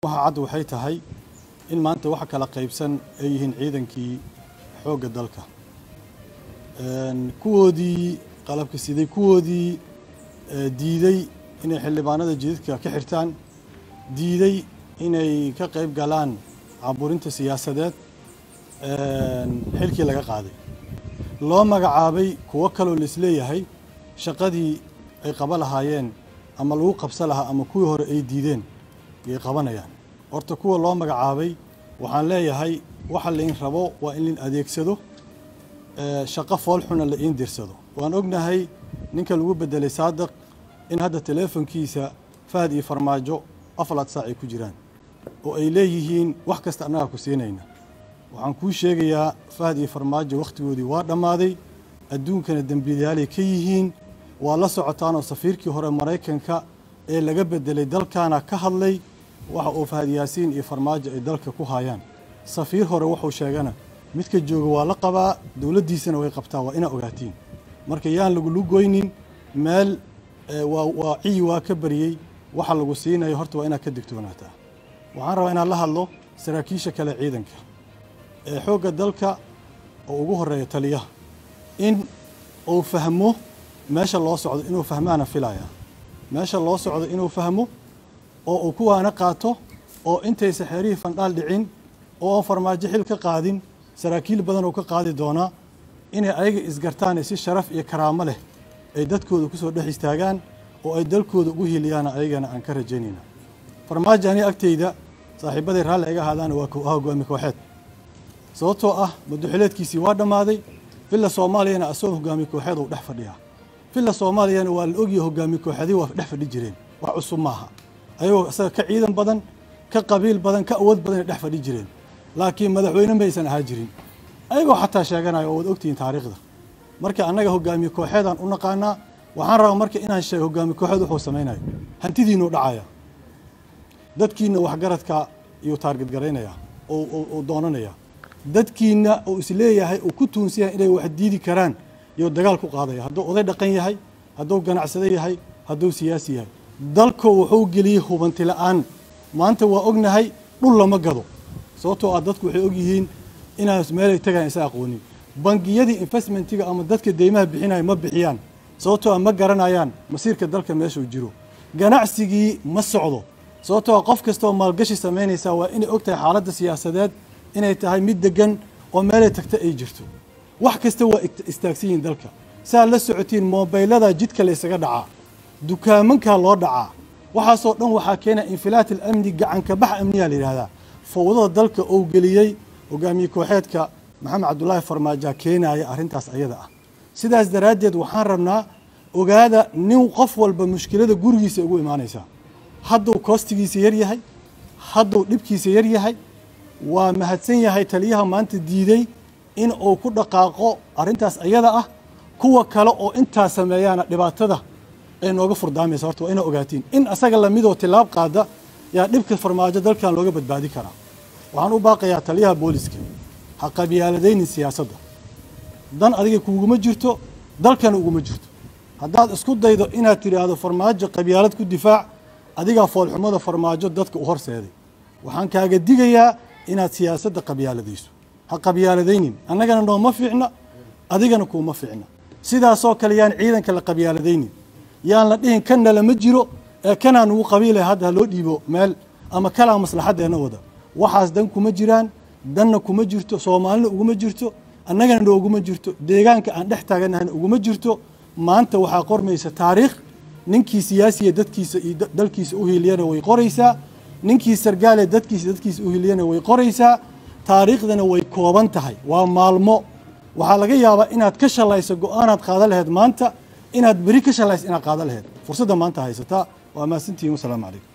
waxa cad waxay tahay in maanta waxa kala qaybsan ay yihiin ciidankii xoogga dalka kuwoodii qalabka siday kuwoodii diiday inay xildhibaanada jidadka ka xirtaan diiday inay ka qayb galaan caburinta siyaasadeed xilkii laga qaaday loo magacaabay kuwo kaloo laisleeyahay shaqadii ay qaba lahaayeen ama lagu qabsa lahaa ama kuwii hore ay diideen yay qabanayaan horta kuwa loo magacaabay waxaan leeyahay waxa lain rabo waa in lain adeegsado shaqo foolxuna la iin dirsado waan ognahay ninka lagu bedelay saadiq in hadda teleefonkiisa fahad iyo farmaajo afalaad saac ay ku jiraan oo ay leeyihiin wax kasta annagaa ku siinayna waxaan kuu sheegayaa fahad iyo farmaajo wakhtigoodii waa dhammaaday adduunkana dembiyaalay ka yihiin waa la socotaanoo safiirkii hore maraykanka ee laga bedelay dalkaana ka hadlay waxa uu fahad yaasiin iyo farmaajo ay dalka ku haayaan safiir hore wuxuu sheegana midka jooga waa la qabaa dowladdiisana way qabtaa waa inaa ogaatiin marka yaan lagulu goynin meel waa ciyi waa ka bariyey waxa lagu siinayo horta waa inaad ka digtoonaataa waxaan rabaa inaan la hadlo saraakiisha kale ciidanka ee xoogga dalka oo ugu horeeya taliyaha in uu fahmo meesha loo socdo inuu fahmaana filaya meesha loo socdo inuu fahmo oo uu kuwaana qaato oo intaysa xeerihii fandhaal dhicin oo aan farmaajo xil ka qaadin saraakiil badan oo ka qaadi doonaa inay ayaga isgartaan si sharaf iyo karaamo leh ay dadkooda ku soo dhex istaagaan oo ay dalkooda ugu hiliyaana ayagana aan ka rajaynayna farmaajo ani agtayda saaxiibaday raalli iga ahaadaana waa hogaami kooxeed sababtoo ah maduxileedkiisii waa dhammaaday villa soomaaliyana asagoo hogaami kooxeed uu dhex fadhiyaa villa soomaaliyana waa la ogyahay hogaami kooxeedii waa dhex fadhi jireen wax cusub maaha ayagoo isaga ka ciidan badan ka qabiil badan ka awood badan ay dhex fadhi jireen laakiin madaxweyne maysan ahaa jirin ayagoo xataa sheeganayo oo waad ogtihiin taariikhda marka annaga hogaamiye kooxeedaan u naqaanaa waxaan rabaa marka inaan sheego hogaami kooxeed wuxuu samaynayo hantidiinuu dhacaya dadkiina waxgaradka iyuu taarged garaynaya oo doonanaya dadkiina uu isleeyahay uu ku tuunsan yahay inay wax diidi karaan iyuu dagaal ku qaadaya hadduu oday dhaqan yahay hadduu ganacsado yahay hadduu siyaasi yahay dalku wuxuu geliyey hubanti la-aan maanta waa ognahay dhul lama gado sababtoo ah dadku waxay ogyihiin inaan meelay tagayan isa aqoonin bangiyadii investmentiga ama dadka deymaha bixinaya ma bixiyaan sababtoo ah ma garanayaan masiirka dalka meeshuu jiro ganacsigii ma socdo sababtoo ah qof kastaoo maalgashi samaynaysaa waa inay og tahay xaaladda siyaasadeed inay tahay mid degan oo meelay tagta ay jirto wax kasta waa istaagsan yihiin dalka saa la socotiin moobaylada jidka la ysaga dhacaa dukaamankaa loo dhacaa waxaasoo dhan waxaa keenaya infilaat alamni gacanka bax amniyaa la yidhahdaa fowdada dalka ou geliyey hogaamiye kooxeedka maxamed cabdulaahi farmaajaa keenaya arrintaas ayada ah sidaas daraaddeed waxaan rabnaa ogaada nin qof walba mushkilada gurigiisa ugu imaanaysaa hadduu koostigiisa yar yahay hadduu dhibkiisa yar yahay waa mahadsan yahay taliyaha maanta diiday in uu ku dhaqaaqo arrintaas ayada ah kuwa kale oo intaa sameeyaana dhibaatada ay nooga furdaamaysa horta waa ina ogaatiin in asaga lamidoo tilaab qaada yaa dhibka farmaajo dalkan looga badbaadi karaa waxaan u baaqayaa taliyaha booliska ha qabyaaladaynin siyaasadda dan adiga kuuguma jirto dalkana uguma jirto haddaad isku daydo inaad tidhaahdo farmaajo qabyaalad ku difaac adigaa foolxumada farmaajo dadka u horseeday waxaan kaaga digayaa inaad siyaasadda qabyaaladayso ha qabyaaladaynin annagana nooma fiicna adigana kuuma fiicna sidaasoo kale yaan ciidanka la qabyaaladaynin yaan la dhihin kanna lama jiro ee kanaa nugu qabiilaya hadda ha loo dhiibo meel ama kalaa maslaxaddeenna wada waxaas dan kuma jiraan danna kuma jirto soomaalina uguma jirto annagana nooguma jirto deegaanka aan dhex taaganahayna uguma jirto maanta waxaa qormaysa taariikh ninkii siyaasiya dadkiisa iyo dalkiisa u hiiliyana way qoraysaa ninkii sargaale dadkiisa dadkiisa u hiiliyana way qoraysaa taariikhdana way kooban tahay waa maalmo waxaa laga yaabaa inaad ka shalayso go-aanaad qaada laheyd maanta inaad beri ka shalayso inaad qaada laheyd fursadda maanta haysataa waa mahadsantihiin wasalaamu calaykum